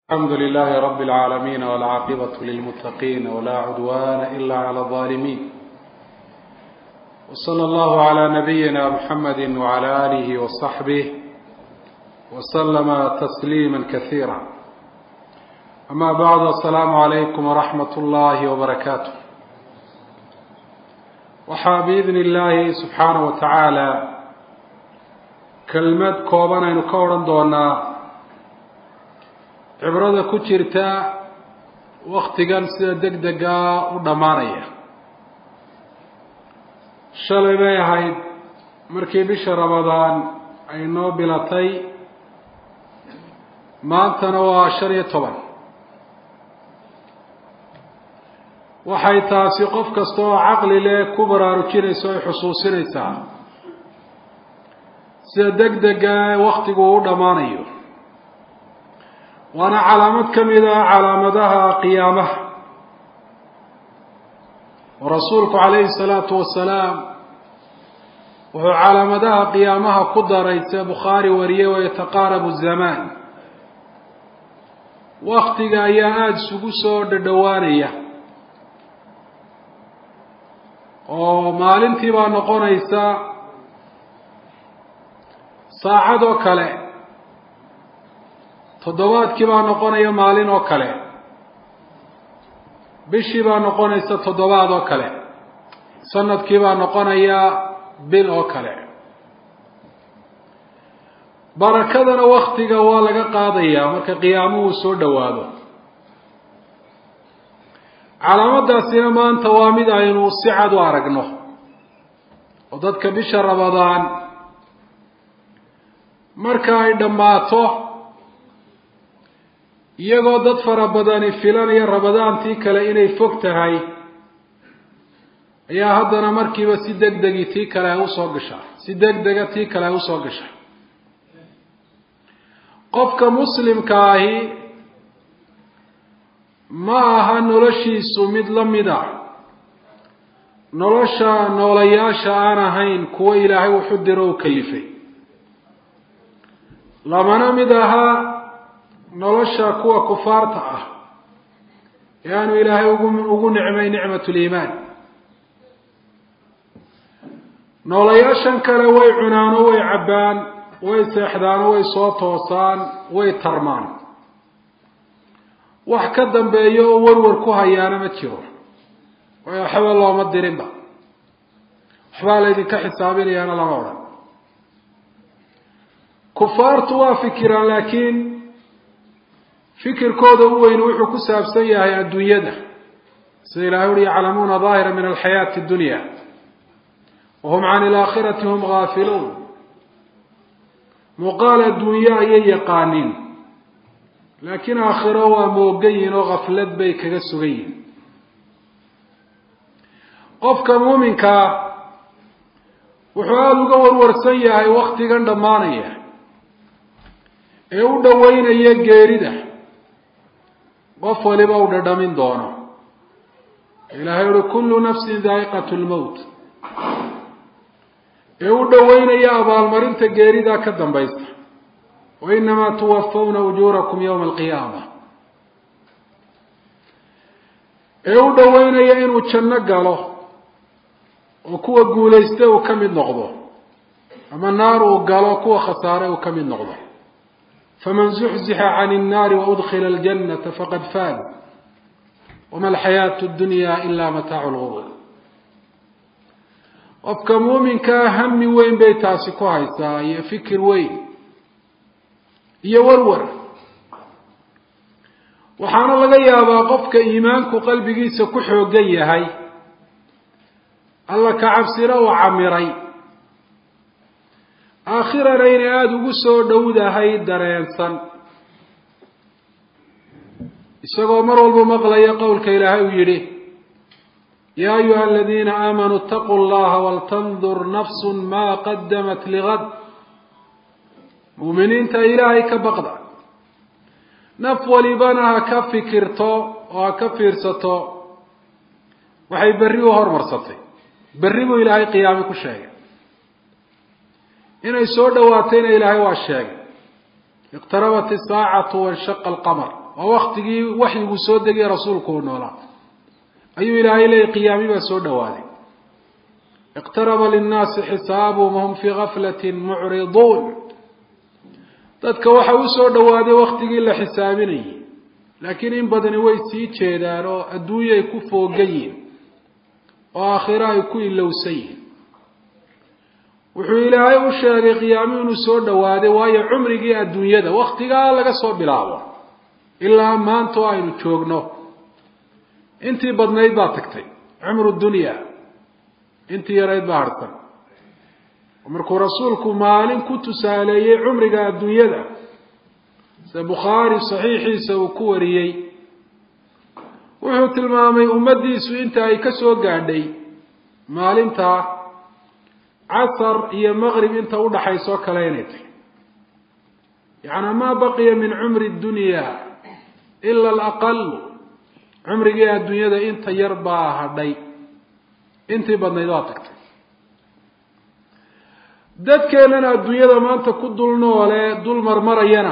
الحمد لله رب العالمين والعاقبة للمتقين ولا عدوان إلا على الظالمين وصلى الله على نبينا محمد وعلى آله وصحبه وسلم تسليما كثيرا أما بعد السلام عليكم ورحمة الله وبركاته waxaa biidni illaahi subxaana wa tacaala kelmad kooban aynu ka odhan doonaa cibrada ku jirta waktigan sida deg degaa u dhammaanaya shalay bay ahayd markii bisha ramadaan ay noo bilatay maantana waa shan iyo toban waxay taasi qof kasta oo caqli leh ku baraarujinaysa o ay xusuusinaysaa sida deg dega waktigu u dhammaanayo waana calaamad ka mid ah calaamadaha qiyaamaha oo rasuulku calayhi salaatu wasalaam wuxuu calaamadaha qiyaamaha ku daray sida bukhaari wariyey oo yataqaarabu zamaan waktiga ayaa aada isugu soo dhadhowaanaya oo maalintii baa noqonaysa saacad oo kale toddobaadkii baa noqonaya maalin oo kale bishii baa noqonaysa toddobaad oo kale sanadkii baa noqonaya bil oo kale barakadana waktiga waa laga qaadayaa marka qiyaamuhu soo dhowaado calaamadaasina maanta waa mid aynu si cad u aragno oo dadka bisha ramadaan marka ay dhammaato iyagoo dad fara badani filanaya ramadaantii kale inay fog tahay ayaa haddana markiiba si deg degi tii kale ay usoo gashaa si deg dega tii kale ay usoo gashaa qofka muslimka ahi ma aha noloshiisu mid la mid ah nolosha noolayaasha aan ahayn kuwo ilaahay wuxu diro u kalifay lamana mid ahaa nolosha kuwa kufaarta ah ee aanu ilaahay ugu ugu nicmay nicmat liimaan noolayaashan kale way cunaano way cabbaan way seexdaano way soo toosaan way tarmaan wax ka dambeeyo oo warwar ku hayaana ma jiro waayo waxba looma dirinba waxbaa laydinka xisaabinayaana lama odhan kufaartu waa fikiraan laakiin fikirkooda u weyn wuxuu ku saabsan yahay adduunyada sida ilahay uri yaclamuuna daahira min alxayaati dunya wahum can ilaakhirati hum gaafiluun muuqaal adduunyo ayay yaqaaniin laakiin aakhiro waa moogan yihin oo kaflad bay kaga sugan yihin qofka muuminkaa wuxuu aada uga warwarsan yahay waktigan dhammaanaya ee u dhoweynaya geerida qof waliba uu dhadhamin doono ilaahay uhi kullu nafsin daa'iqatu lmowt ee u dhoweynaya abaalmarinta geeridaa ka dambaysa wa inamaa tuwafawna ujuurakum yowma alqiyaama ee u dhoweynaya inuu janno galo oo kuwa guulaysta uu ka mid noqdo ama naar uu galo kuwa khasaare uu ka mid noqdo faman zuxzixa can الnaari waudkila اljannata faqad faad wama alxayaatu اdunya ila mataacu lgurur qofka muuminkaa hami weyn bay taasi ku haysaa iyo fikir weyn iyo warwar waxaana laga yaabaa qofka iimaanku qalbigiisa ku xoogan yahay alla ka cabsina uu camiray aakhirana inay aada ugu soo dhowdahay dareensan isagoo mar walba maqlaya qowlka ilaahay uu yidhi yaa ayuha aladiina aamanuu itaquu llaha waltandur nafsu ma qadamat ligad muuminiinta ilaahay ka baqda naf walibana ha ka fikirto oo ha ka fiirsato waxay berri u hormarsatay berri buu ilaahay qiyaami ku sheegay inay soo dhawaatayna ilaahay waa sheegay iqtarabat isaacatu wanshaqa alqamar oo waktigii waxyigu soo degay rasuulku uu noolaa ayuu ilaahay leeyay qiyaami baa soo dhowaaday iqtaraba linnaasi xisaabuhum wahum fii gaflatin mucriduun dadka waxa u soo dhowaaday waktigii la xisaabinayay laakiin in badani way sii jeedaan oo adduunye ay ku foogan yihin oo aakhiro ay ku ilowsan yihin wuxuu ilaahay u sheegay qiyaami inuu soo dhowaaday waayo cumrigii adduunyada waktigaa laga soo bilaabo ilaa maanta oo aynu joogno intii badnayd baa tagtay cumru dunya intii yarayd baa harsan markuu rasuulku maalin ku tusaaleeyey cumriga adduunyada sida bukhaari saxiixiisa uu ku wariyey wuxuu tilmaamay ummaddiisu inta ay ka soo gaadhay maalintaa casar iyo maqrib inta udhaxaysa oo kale inay tahy yacnaa maa baqiya min cumri dunya ila alaqal cumrigii adduunyada inta yar baa hadhay intii badnayd waa tagtay dadkeennana adduunyada maanta ku dul noole dul marmarayana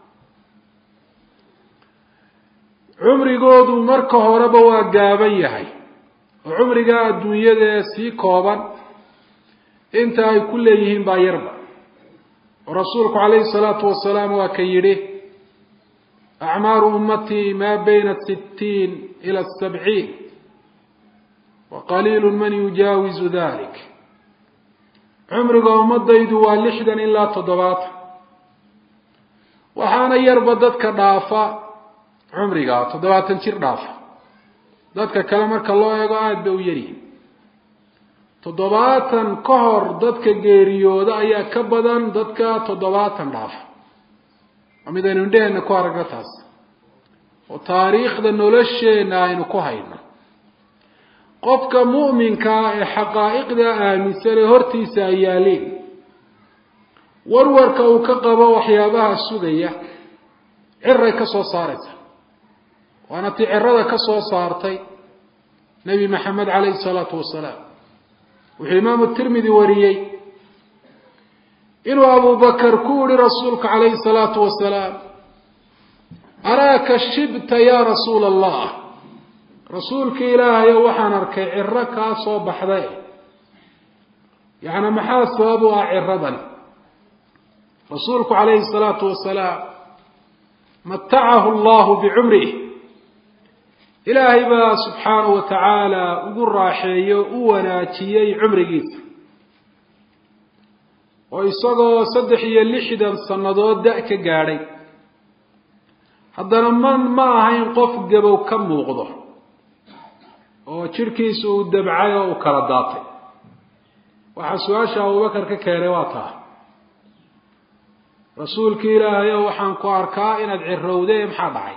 cumrigoodu marka horeba waa gaaban yahay oo cumrigaa adduunyadaee sii kooban inta ay ku leeyihiin baa yarba oo rasuulku calayhi salaatu wasalaam waa ka yidhi acmaaru ummatii maa bayna sittiin ila sabciin wa qaliilu man yujaawizu dalik cumriga ummadaydu waa lixdan ilaa toddobaatan waxaana yarba dadka dhaafa cumriga toddobaatan jir dhaafa dadka kale marka loo eego aada bay u yaryihin toddobaatan ka hor dadka geeriyooda ayaa ka badan dadka toddobaatan dhaafa waa mid aynu indheheenna ku aragno taas oo taariikhda nolosheenna aynu ku hayno qofka mu'minkaa ee xaqaa'iqda aaminsan ee hortiisa ay yaaliin warwarka uu ka qabo waxyaabaha sugaya ciray ka soo saaraysa waana tii cirada ka soo saartay nebi maxamed calayhi salaatu wasalaam wuxuu imaamu tirmidi wariyey inuu abubakar ku yihi rasuulka calayhi salaatu wasalaam araaka shibta ya rasuula allah rasuulka ilaahayo waxaan arkay ciro kaa soo baxday yacnaa maxaa sabab u ah ciradan rasuulku calayhi salaatu wasalaam matacahu allahu bicumrih ilaahay baa subxaanahu wa tacaala ugu raaxeeyo u wanaajiyey cumrigiisa oo isagoo saddex iyo lixdan sannadood da- ka gaadhay haddana man ma ahayn qof gabow ka muuqdo oo jidhkiisa uu dabcay oo uu kala daatay waxaa su-aasha abubakar ka keenay waa taa rasuulkii ilaahay oo waxaan ku arkaa inaad cirowdee maxaa dhacay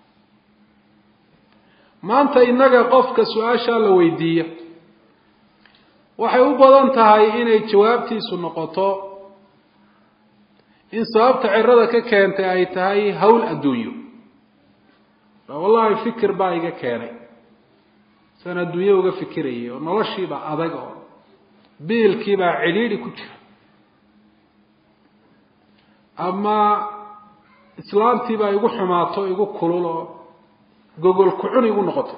maanta innaga qofka su-aashaa la weydiiyo waxay u badan tahay inay jawaabtiisu noqoto in sababta cirada ka keentay ay tahay hawl adduunyo wallahi fikir baa iga keenay san adduunye uga fikirayay oo noloshiibaa adag oo biilkiibaa cidhiidhi ku jira ama islaamtiibaa igu xumaato igu kulul oo gogol kucun igu noqoto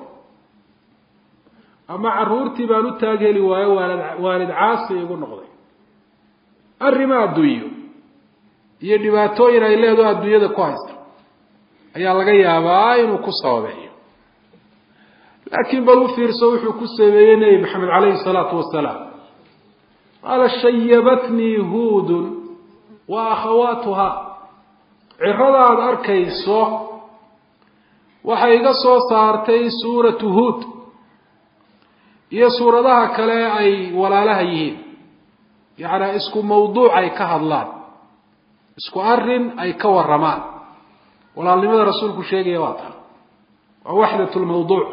ama caruurtii baan u taag heli waayo waalid waalid caasi igu noqday arrima adduunyo iyo dhibaatooyin ay leedaho adduunyada ku haysta ayaa laga yaabaa inuu ku sababeeyo laakiin bal u fiirso wuxuu ku sameeyey nebi maxamed calayhi salaatu wasalaam qaala shayabatnii huudun wa akhawaatuha cirada aada arkayso waxay iga soo saartay suuratu huud iyo suuradaha kale ay walaalaha yihiin yacnaa isku mawduuc ay ka hadlaan isku arrin ay ka warramaan walaalnimada rasuulku sheegaya waa taa waa waxdat lmawduuc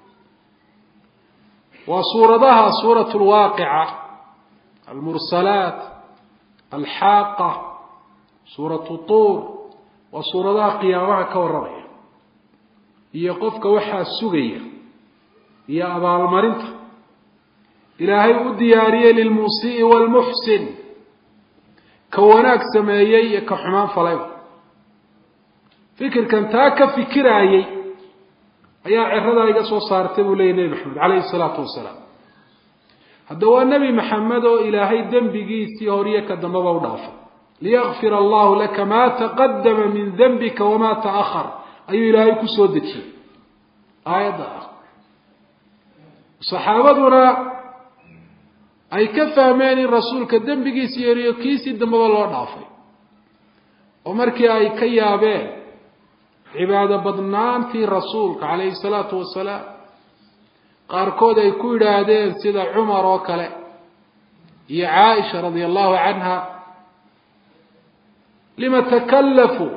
waa suuradaha suurat lwaaqica almursalaat alxaaqa suuratu tuur waa suuradaha qiyaamaha ka warramaya iyo qofka waxaa sugaya iyo abaalmarinta ilaahay u diyaariyey lilmuusii'i waalmuxsin ka wanaag sameeyey iyo ka xumaan falayba fikirkan taa ka fikiraayey ayaa ciradaa iga soo saartay buu leeyay nebi maxamed calayhi salaatu wasalaam hadda waa nebi maxamed oo ilaahay dembigiisii horiyo ka dambaba u dhaafay liyakfir allahu laka maa taqadama min dembika wamaa ta'ahar ayuu ilaahay ku soo dejiyey aayadda ah saxaabaduna ay ka fahmeen in rasuulka dembigiisii horiyo kiisii dambaba loo dhaafay oo markii ay ka yaabeen cibaado badnaantii rasuulka calayhi salaatu wasalaam qaarkood ay ku yidhaahdeen sida cumar oo kale iyo caaisha radia allahu canha lima takallafuu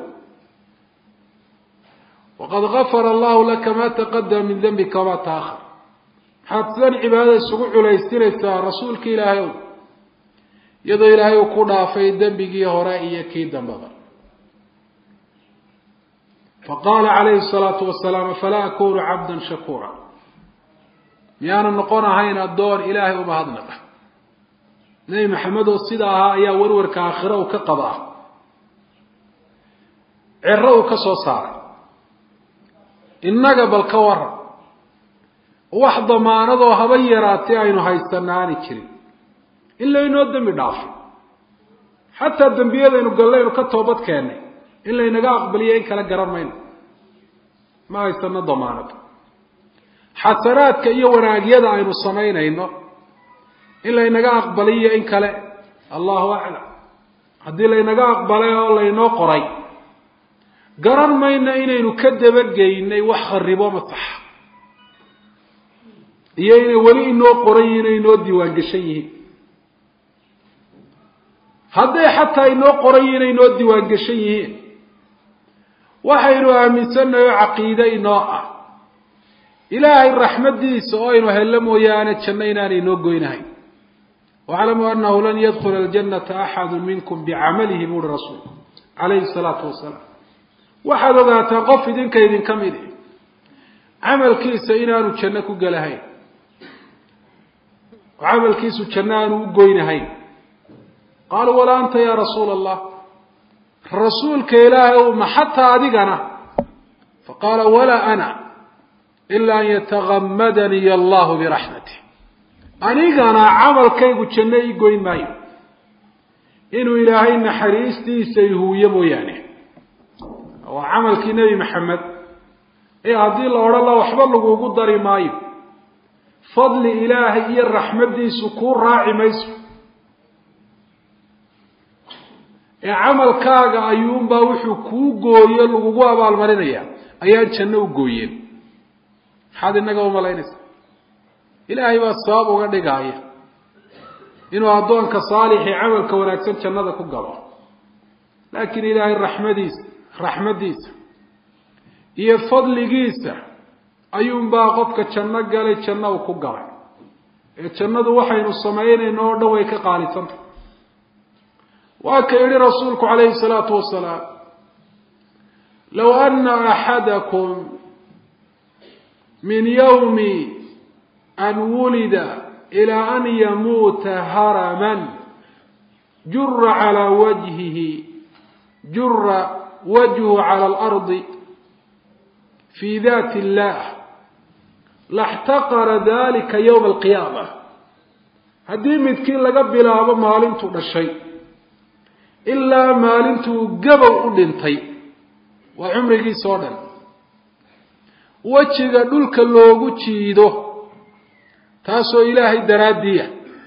waqad gafara allahu laka ma taqadama min dembika wamaa taahar maxaad sidan cibaadada isugu culaysinaysaa rasuulka ilaahay ow iyadoo ilaahay uu ku dhaafay dembigii hore iyo kii dambaba faqaala calayhi salaatu wasalaam afalaa akunu cabdan shakuura miyaanu noqon ahayn addoon ilaahay u mahadnaqa nebi maxamed oo sida ahaa ayaa warwarka aakhiro uu ka qaba ah ciro uu ka soo saaray innaga bal ka waran wax damaanadoo haba yaraatee aynu haysana aanay jirin in laynoo dembi dhaafo xataa dembiyadaynu gallaynu ka toobad keennay in laynaga aqbaliyo in kala garan mayno ma haysano damaanad xasanaadka iyo wanaagyada aynu samaynayno in laynaga aqbaliyo in kale allahu aclam haddii laynaga aqbalay oo laynoo qoray garan mayno inaynu ka dabageynay wax kharibo masaxa iyo inay weli inoo qoran yihin o inoo diiwaan geshan yihiin hadday xataa inoo qoran yihin inoo diiwaan geshan yihiin waxaynu aaminsannahay oo caqiide inoo ah ilaahay raxmaddiisa oo aynu hello mooyaane janno inaanay inoo goynahayn waclamuu annahu lan yadkhula aljannata axadu minkum bicamalihi buuhi rasuulku calayhi salaatu wasalaam waxaad ogaataa qof idinka idinka mid i camalkiisa inaanu janno ku gelahayn oo camalkiisu janno aanu u goynahayn qaaluu walaa anta yaa rasuula allah rasuulka ilaahay ow ma xataa adigana faqaala walaa ana ila an yatagamadaniy allahu biraxmatih anigana camalkaygu janno ii goyn maayo inuu ilaahay naxariistiisa ihuuyo mooyaane waa camalkii nebi maxamed ee haddii la odhan la waxba lagugu dari maayo fadli ilaahay iyo raxmaddiisu kuu raaci mayso ee camalkaaga ayuunbaa wuxuu kuu gooyo lagugu abaalmarinaya ayaan janno u gooyeen maxaad innaga umalaynaysa ilaahay baa sabab uga dhigaaya inuu addoonka saalixii camalka wanaagsan jannada ku galo laakiin ilaahay raxmadiisa raxmaddiisa iyo fadligiisa ayuunbaa qofka janno galay janno u ku galay ee jannadu waxaynu samaynayno oo dhan way ka qaalisantah waa ka yihi rasuulku calayhi salaatu wasalaam low ana axadakum min yawmi an wulida ilaa an yamuuta haraman jura calaa wajhihi jura wajhu cala alardi fi dati illah laxtaqara dalika yowma alqiyaama haddii midkii laga bilaabo maalintuu dhashay ilaa maalintuu gabow u dhintay waa cumrigiisa oo dhan wejiga dhulka loogu jiido taasoo ilaahay daraaddiiya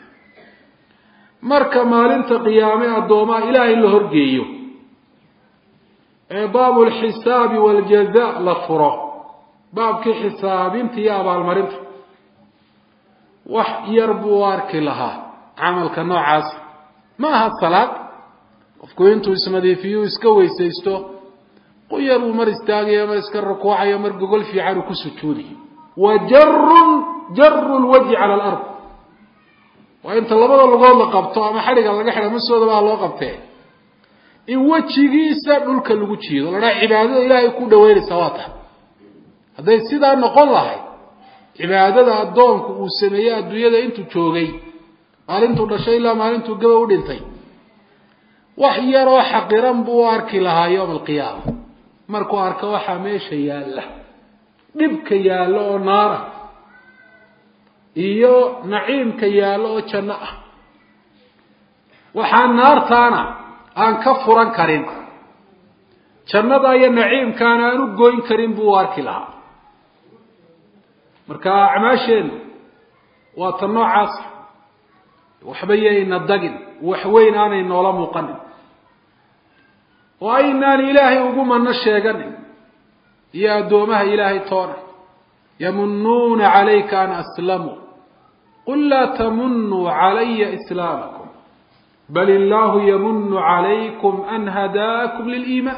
marka maalinta qiyaame addoomaha ilaahay la horgeeyo ee baabu lxisaabi waaljaza la furo baabkii xisaabinta iyo abaalmarinta wax yar buu u arki lahaa camalka noocaas ma aha salaad qofku intuu isnadiifiyo iska weysaysto quyar uu mar istaagayo mar iska rukuucayo mar gogol fiican uu ku sujuudayo wa jarun jaru lwajhi cala alard waa inta labada lugood la qabto ama xadhiga laga xidha masooda baa loo qabtee in wejigiisa dhulka lagu jiido ladhaa cibaadada ilaahay ku dhaweynaysaa waa tahay hadday sidaa noqon lahayd cibaadada addoonku uu sameeyey adduunyada intuu joogay maalintuu dhashay ilaa maalintuu gaba u dhintay wax yaroo xaqiran buu u arki lahaa yowma alqiyaama markuu arko waxaa meesha yaalla dhibka yaallo oo naara iyo naciimka yaallo oo janno ah waxaa naartaana aan ka furan karin jannada iyo naciimkaana aan u goyn karin buu u arki lahaa marka acmaasheennu waa ta noocaas waxba yayna dagin waxweyn aanay noola muuqanin oo aynaan ilaahay ugu mano sheeganin iyo addoomaha ilaahay toona yamunuuna calayka an aslamuu qul laa tamunuu calaya islaamakum bal illaahu yamunu calaykum an hadaakum liliimaan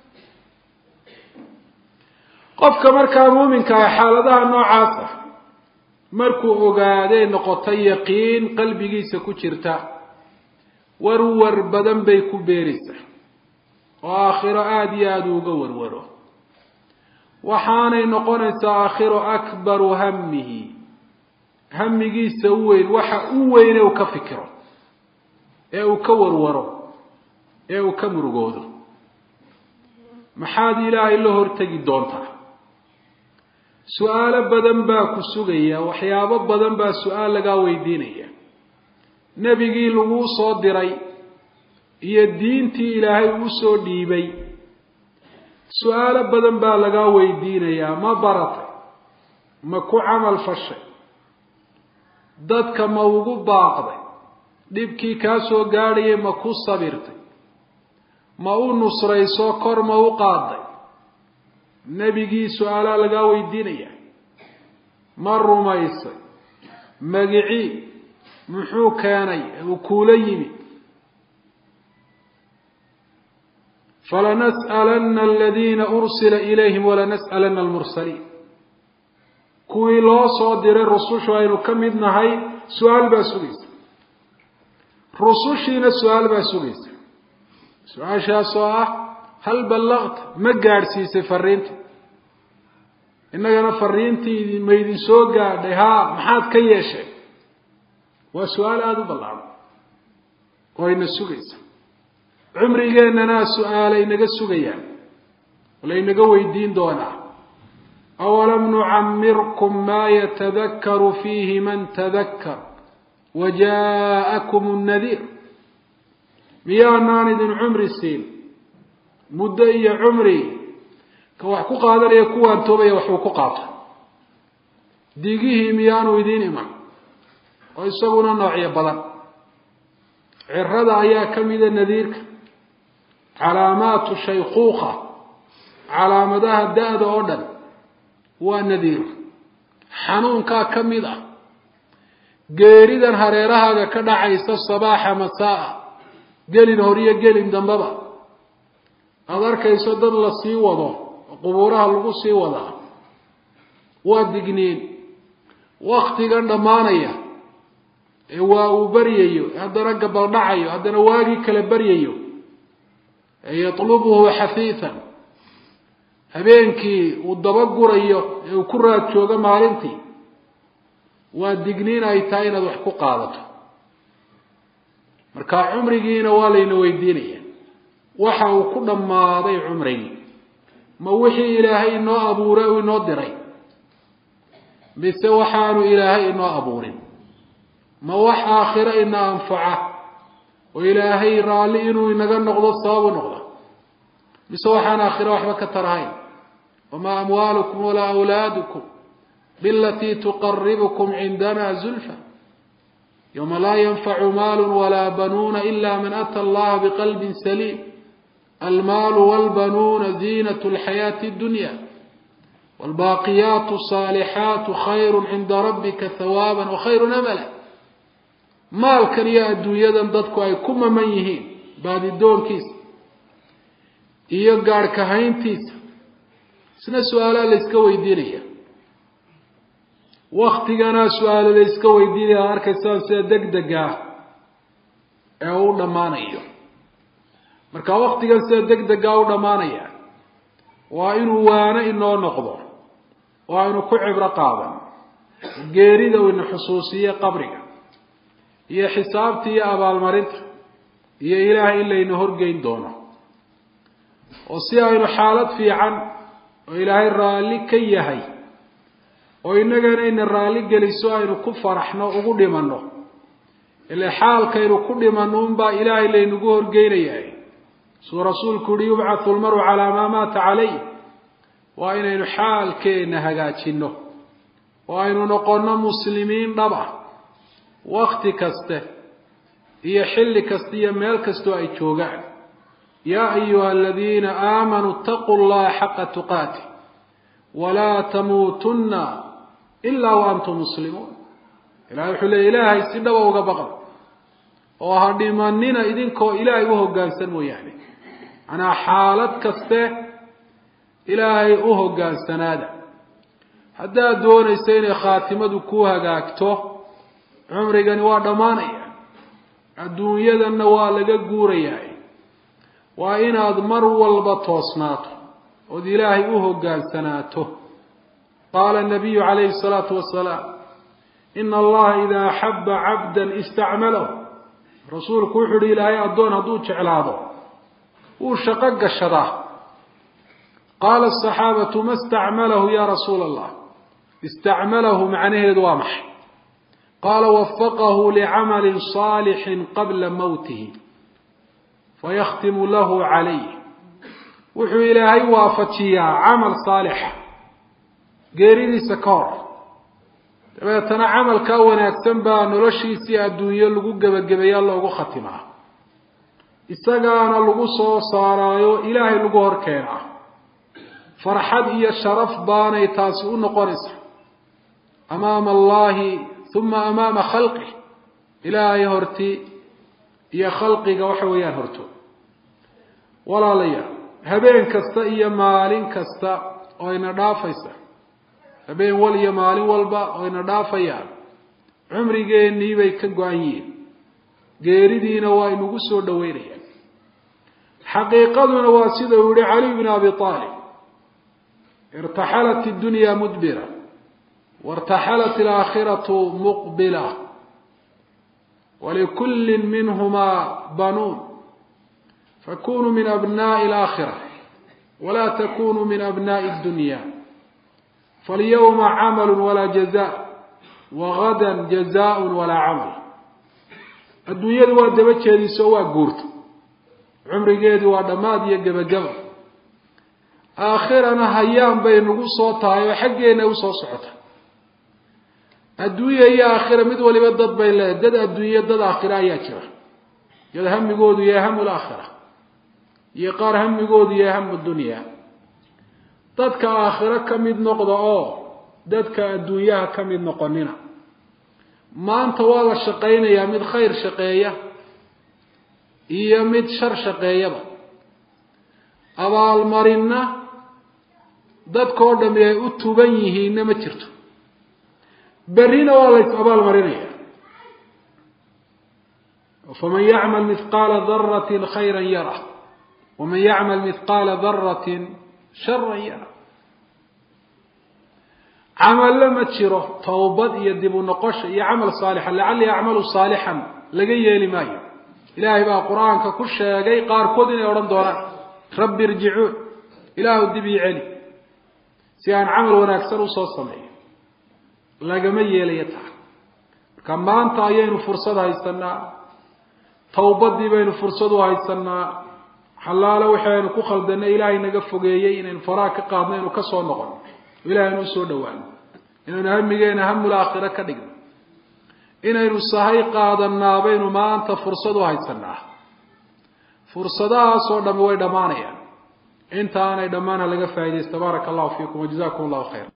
qofka markaa muuminka ah xaaladaha noocaas ah markuu ogaaday noqotay yaqiin qalbigiisa ku jirta warwar badan bay ku beeraysaa oo aakhiro aada iyo aada uga warwaro waxaanay noqonaysaa aakhiro akbaru hamihi hamigiisa u weyn waxa u weyne uu ka fikiro ee uu ka warwaro ee uu ka murugoodo maxaad ilaahay la hortegi doontaa su-aalo badan baa ku sugaya waxyaabo badan baa su-aal lagaa weydiinaya nebigii laguu soo diray iyo diintii ilaahay uu soo dhiibay su-aalo badan baa lagaa weydiinayaa ma baratay ma ku camal fashay dadka ma ugu baaqday dhibkii kaa soo gaadhayay ma ku sabirtay ma u nusrayso kor ma u qaaday nebigii su-aalaa lagaa weydiinaya ma rumaysay magicii muxuu keenay uu kuula yimi falanas'alanna aladiina ursila ilayhim walanas'alanna almursaliin kuwii loo soo diray rusushu aynu ka mid nahay su-aal baa sugaysa rusushiina su-aal baa sugaysa su-aashaas oo ah hal ballaqta ma gaadhsiisay fariinta innagana fariintii ma idin soo gaadhay haa maxaad ka yeeshay waa su-aal aada u ballaadhan oo ayna sugaysa cumrigeennana su-aala inaga sugayaan laynaga weydiin doonaa awalam nucamirkum maa yatadakaru fiihi man tadakkar wa jaa'akum nnadiir miyaanaan idin cumri siin muddo iyo cumri ka wax ku qaadanaya kuwaan toobaya waxuu ku qaato digihii miyaanu idiin iman oo isaguna noocyo badan cirada ayaa ka mida nadiirka calaamaatu shaykuuka calaamadaha da-da oo dhan waa nadiir xanuunkaa ka mid ah geeridan hareerahaaga ka dhacaysa sabaaxa masaa-a gelin horiyo gelin dambaba aada arkayso dad la sii wado oo qubuuraha lagu sii wadaa waa digniin waktigan dhammaanaya ee waa uu baryayo haddana gabaldhacayo haddana waagii kala baryayo ee yatlubuhu xafiisan habeenkii uu dabagurayo ee uu ku raad joogo maalintii waa digniin ay tahay inaad wax ku qaadato marka cumrigiina waa layna weydiinaya waxa uu ku dhammaaday cumrigii ma wixii ilaahay inoo abuuray uu inoo diray mise waxaanu ilaahay inoo abuurin ma wax aakhiro ina anfaca oo ilaahay raalli inuu inaga noqdo sababu noqda mise waxaan aakhiro waxba ka tarahayn wamaa amwaalukum walaa awlaadukum bilatii tuqaribukum cindana zulfa yowma laa yanfacu maalu walaa banuuna ila man ata allaha biqalbin saliim almaalu walbanuuna ziinat lxayaati dunya wlbaaqiyaatu saalixaatu khayru cinda rabbika hawaaba wakhayru amala maalkan iyo adduunyadan dadku ay ku maman yihiin baadidoonkiisa iyo gaadhkahayntiisa isna su-aalaa la yska weydiinaya waktigana su-aalo la yska weydiinaya ad arkaysaan sida deg dega ah ee u dhammaanayo marka waktigan sida deg degaa u dhammaanaya waa inuu waano inoo noqdo oo aynu ku cibro qaadan geerida uu ina xusuusiye qabriga iyo xisaabta iyo abaalmarinta iyo ilaahay in layna horgeyn doono oo si aynu xaalad fiican oo ilaahay raalli ka yahay oo innagana ina raalli geliso aynu ku faraxno ugu dhimanno ile xaalkaynu ku dhimanno unbaa ilaahay laynagu horgeynayaa suu rasuulku yihi yubcathu lmaru calaa maa maata calayh waa inaynu xaalkeenna hagaajinno oo aynu noqonno muslimiin dhab ah wakti kaste iyo xilli kasta iyo meel kastoo ay joogaan yaa ayuha aladiina aamanuu itaquu llaha xaqa tuqaati walaa tamuutunna ilaa wa antum muslimuun ilahay wuxuu leey ilaahay si dhaba uga baqda oo ha dhimanina idinkoo ilaahay u hoggaansan mooyaane manaa xaalad kaste ilaahay u hoggaansanaada haddaad doonayso inay khaatimadu ku hagaagto cumrigani waa dhammaanaya adduunyadanna waa laga guurayaa waa inaad mar walba toosnaato ood ilaahay u hoggaansanaato qaala nabiyu calayhi salaatu wasalaam ina allaha idaa axaba cabdan istacmalahu rasuulku wuxuu uhi ilaahay addoon hadduu jeclaado wuu shaqo gashadaa qaala asaxaabatu ma istacmalahu ya rasuula allah istacmalahu macnaheedu waa maxay qaala wafaqahu licamalin saalixin qabla mowtihi fayakhtimu lahu calayh wuxuu ilaahay waafajiyaa camal saalixa geeridiisa ka hor dabeetana camalkaa wanaagsan baa noloshiisii adduunyo lagu gebagabeeya loogu khatimaa isagaana lagu soo saaraayo ilaahay lagu hor keenaa farxad iyo sharaf baanay taasi u noqonaysaa amaama allahi uma amaama khalqih ilaahay horti iyo khalqiga waxa weeyaan horto walaalayaal habeen kasta iyo maalin kasta oo ina dhaafaysa habeen wal iyo maalin walba oo ina dhaafayaan cumrigeennii bay ka go-an yihiin geeridiina waa inugu soo dhaweynayaan xaqiiqaduna waa sida uu yihi caliy bn abi aalib irtaxalat iddunya mudbira wartaxalat alaakhiratu muqbila walikulli minhumaa banuun fakunuu min abnaءi alaakhira wala takunuu min abnaءi اddunya falyawma camalu walaa jaza wagada jazaء walaa camal adduunyadu waa daba jeediso waa guurta cumrigeedii waa dhammaad iyo gebagaba aakhirana hayaan bay nagu soo tahay oo xaggeena usoo socota adduunya iyo aakhira mid waliba dad bay leedahay dad adduunye dad aakhira ayaa jira iyada hamigoodu yahay hamu laakhira iyo qaar hamigoodu yahay hamu dunya dadka aakhiro ka mid noqda oo dadka adduunyaha ka mid noqonina maanta waa la shaqaynayaa mid khayr shaqeeya iyo mid shar shaqeeyaba abaalmarinna dadkao dhami ay u tuban yihiinna ma jirto berrina waa la is abaalmarinaya faman yacmal mithqaala daratin khayra yara waman yacmal mithqaala daratin sharan yara camalle ma jiro towbad iyo dib u noqosha iyo camal saalixa lacalli acmalu saalixan laga yeeli maayo ilaahay baa qur-aanka ku sheegay qaarkood inay odhan doonaan rabbi irjicuun ilaahu dib ii celi si aan camal wanaagsan usoo sameeyo lagama yeelayo taa marka maanta ayaynu fursad haysanaa towbadii baynu fursad u haysanaa xalaalo waxaynu ku khaldanay ilaahay naga fogeeyey inaynu faraha ka qaadno inu kasoo noqono ilahay inu usoo dhawaano inaynu hamigeena hamul aakhira ka dhigno inaynu sahay qaadanaa baynu maanta fursad u haysanaa fursadahaasoo dhami way dhammaanayaan inta aanay dhammaana laga faaidaysta baaraka allahu fiikum wajazakum allahu khayra